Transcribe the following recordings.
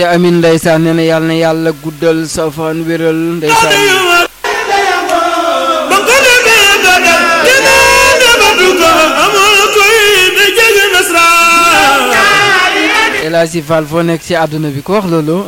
amin ndeysaan nee na yàlla na yàlla guddal sa fan wéral ndeysaan El Hadji Fall foo nekk ci àdduna bi ko wax loolu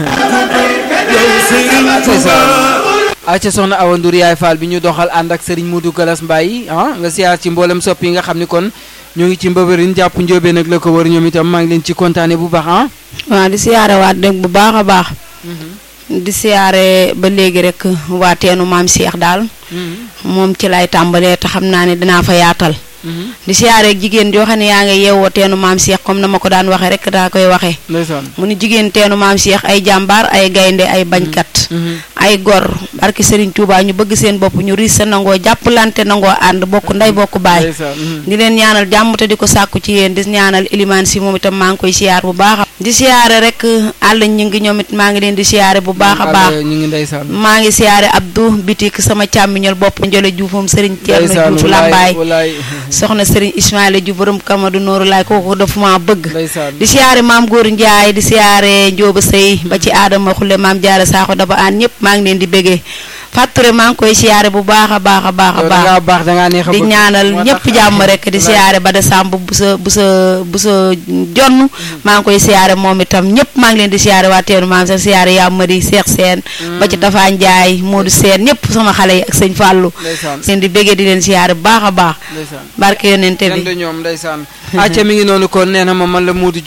acca soxna Awa Ndour yaay Fall bi ñu doxal ànd ak Serigne Modou Galas Mbaye ah nga siyaar ci mboolem sopp yi nga xam ni kon ñoo ngi ci mbëbërin jàpp njóobee nag la ko wër ñoom itam maa ngi leen ci kontaane bu baax ah waaw di siyaare waat dëgg bu baax a baax di siyaare ba léegi rek waa teenu maam Cheikh daal moom ci lay tàmbalee te xam naa ne dinaa fa yaatal di siyaare jigéen joo xam ne yaa ngi yeewoo teenu maam Cheikh comme na ma ko daan waxee rek daa koy waxee ndeysaan mu ni jigéen teenu maam Cheikh ay jàmbaar ay gaynde ay bañkat ay gor barki Serigne Touba ñu bëgg seen bopp ñu riis sa nangoo jàppalante nangoo ànd bokk ndey bokk baay ndeysaan di leen ñaanal jàmm te di ko sàkku ci yéen di ñaanal ilimaan si moom itam maa ngi koy siyaar bu baax a di siyaare rek àll ñi ngi ñoom it maa ngi leen di siyaare bu baax a baax ñu ngi ndeysaan maa ngi siyaare Abdou bitik sama càmmiñal bopp njole juufam Serigne Thierno ndeysaan Diouf Lambaay walaay soxna Serigne Ismaïla Diouf borom Kamadu Nooru laay kooku dafa maa bëgg ndeysaan di siyaare maam góor Ndiaye di siyaare Njóoba Sëy ba ci aadama xulle maam jaara saaxo daba aan ñëpp maa ngi leen di bëggee fàtture maa ngi koy siyaare bu baax a baax a baax a yow baax dangaa baax dangaa neex a di bëgg. ñaanal moo ñëpp tax- jàmm rek di siyaare ba de sàmb bu sa bu sa bu sa jonn maa ngi koy siyaare moom itam ñëpp maa ngi leen di siyaare waa teenu maam sa siyaare yaa mari Seex Seen ba ci Tafa Njaay Moodu Seen ñëpp sama xale yi ak sëñ Fàllu ndeysaan leen di bëggee di leen siyaare bu baax a baax ndeysaan barke yonente kenn bi du ñoom ndeysaan acca mi ngi noonu kon nee na ma man la Modou